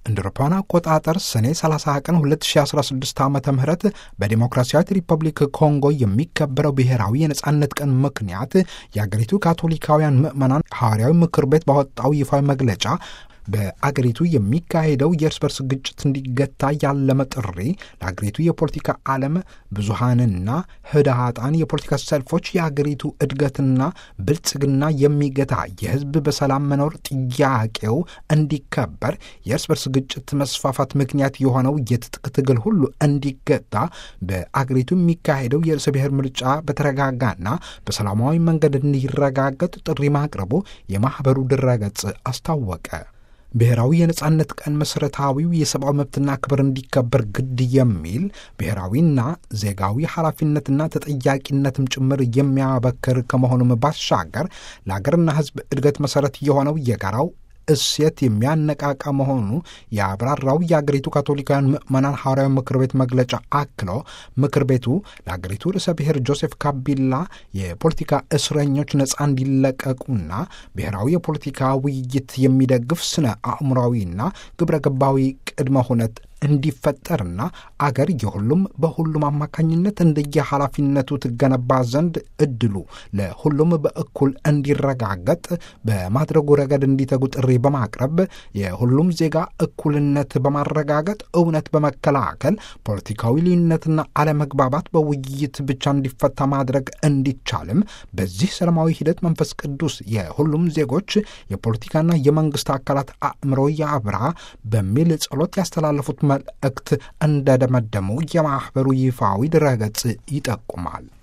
እንደ አውሮፓውያን አቆጣጠር ሰኔ 30 ቀን 2016 ዓ ም በዲሞክራሲያዊት ሪፐብሊክ ኮንጎ የሚከበረው ብሔራዊ የነጻነት ቀን ምክንያት የአገሪቱ ካቶሊካውያን ምዕመናን ሐዋርያዊ ምክር ቤት ባወጣው ይፋዊ መግለጫ በአገሪቱ የሚካሄደው የእርስ በርስ ግጭት እንዲገታ ያለመ ጥሪ ለአገሪቱ የፖለቲካ ዓለም ብዙሃንና ህድሃጣን የፖለቲካ ሰልፎች የአገሪቱ እድገትና ብልጽግና የሚገታ የህዝብ በሰላም መኖር ጥያቄው እንዲከበር የእርስ በርስ ግጭት መስፋፋት ምክንያት የሆነው የትጥቅ ትግል ሁሉ እንዲገታ በአገሪቱ የሚካሄደው የርዕሰ ብሔር ምርጫ በተረጋጋና በሰላማዊ መንገድ እንዲረጋገጥ ጥሪ ማቅረቡ የማኅበሩ ድረገጽ አስታወቀ። ብሔራዊ የነጻነት ቀን መሠረታዊው የሰብአዊ መብትና ክብር እንዲከበር ግድ የሚል ብሔራዊና ዜጋዊ ኃላፊነትና ተጠያቂነትም ጭምር የሚያበክር ከመሆኑም ባሻገር ለአገርና ሕዝብ እድገት መሠረት የሆነው የጋራው እሴት የሚያነቃቃ መሆኑ የአብራራው የአገሪቱ ካቶሊካውያን ምዕመናን ሐዋርያዊ ምክር ቤት መግለጫ አክሎ ምክር ቤቱ ለአገሪቱ ርዕሰ ብሔር ጆሴፍ ካቢላ የፖለቲካ እስረኞች ነፃ እንዲለቀቁና ብሔራዊ የፖለቲካ ውይይት የሚደግፍ ስነ አእምሯዊና ግብረ ገባዊ ቅድመ ሁነት እንዲፈጠርና አገር የሁሉም በሁሉም አማካኝነት እንደየ ኃላፊነቱ ትገነባ ዘንድ እድሉ ለሁሉም በእኩል እንዲረጋገጥ በማድረጉ ረገድ እንዲተጉ ጥሪ በማቅረብ የሁሉም ዜጋ እኩልነት በማረጋገጥ እውነት በመከላከል ፖለቲካዊ ልዩነትና አለመግባባት በውይይት ብቻ እንዲፈታ ማድረግ እንዲቻልም በዚህ ሰላማዊ ሂደት መንፈስ ቅዱስ የሁሉም ዜጎች የፖለቲካና የመንግስት አካላት አእምሮ ያብራ በሚል ጸሎት ያስተላለፉት መልእክት እንደደመደሙ የማኅበሩ ይፋዊ ድረገጽ ይጠቁማል።